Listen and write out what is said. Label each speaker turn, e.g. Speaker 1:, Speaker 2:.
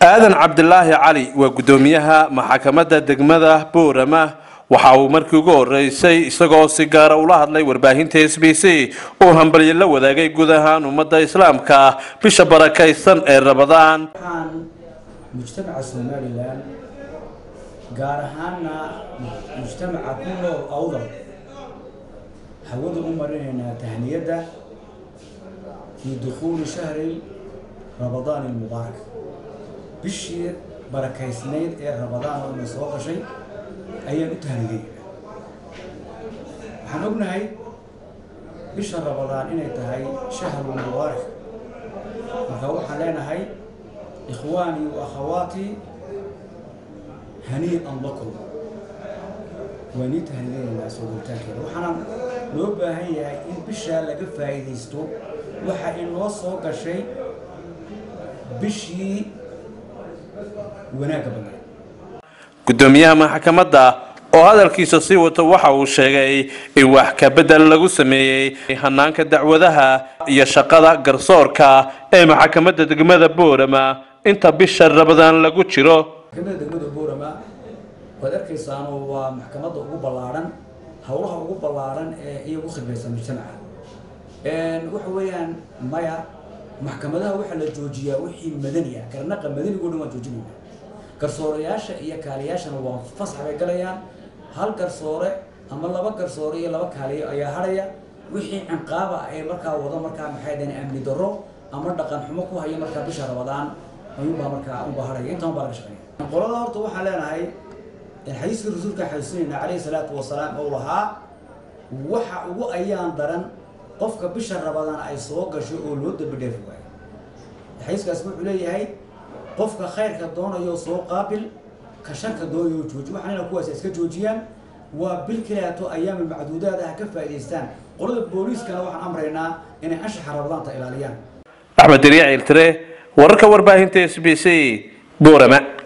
Speaker 1: aadan cabdilaahi cali waa guddoomiyaha maxkamadda degmada boorama waxa uu markii ugu horeysay isagoo si gaara ula hadlay warbaahinta s b c uu hambalyo la wadaagay guud ahaan ummadda islaamka ah bisha barakaysan ee rabadaan
Speaker 2: waxaan mujtamaca somalilan gaar ahaana mujtamaca ku nool awdal hawada u marinaynaa tahniyadda fii dukhuuli shahri rabadaan ilmubaarak bishii barakaysnayd ee rabadaan oo ina soo gashay ayaan u tahniyey waxaan ognahay bisha rabadaan inay tahay shahru mubaarak marka waxaan leenahay ikhwaanii wa akhawaatii hanii'an lakum waa nii tahniyeynaynaa soo gelitaankeeda waxaana loo baahan yahay in bishaa laga faa'iidaysto waxa inoo soo gashay bishii wanaagga badnayd
Speaker 1: guddoomiyaha maxkamadda oo hadalkiisa sii wato waxa uu sheegay in wax ka bedel lagu sameeyey hanaanka dacwadaha iyo shaqada garsoorka ee maxkamadda degmada boorama inta bisha rabadaan lagu jiro
Speaker 2: maxkamadda degmada boorama waad arkaysaanoo waa maxkamadda ugu ballaadhan howlaha ugu ballaadhan ee iyagu khidmaysa mujtamaca waxa weeyaan maya maxkamadaha waxaa la joojiyaa wixii madani ah garnaqa madanigo dhan waan joojinayna garsoorayaasha iyo kaaliyaashana waa fasax bay galayaan hal garsoore ama laba garsoore iyo laba kaaliyo ayaa hadhaya wixii cinqaaba ah ee markaa wado markaa maxay dhahen amni darro ama dhaqan xumo ku haya markaa bisha rabadaan ayuunbaa markaa unbaa hadhaya intaan baa laga shaqeeya qolada horta waxaan leenahay xadiiska rasuulka xasuusinayna calayhi salaatu wasalaam oo lahaa waxa ugu ayaan daran qofka bisha rabadaan ay soo gasho oo loo dambi dheefi waayo xadiiskaas wuxuu leeyahay qofka khayrka doonayo soo qaabil ka sharka doonayo jooji waxaanina kuwaas iska joojiyaan waa bil kilaato ayaami macduudaad ah ka faa'idaystaan qolada booliiskana waxaan amraynaa inay anshaxa rabadaanta ilaaliyaan
Speaker 1: axmed dariic iltire wararka warbaahinta s b c boorama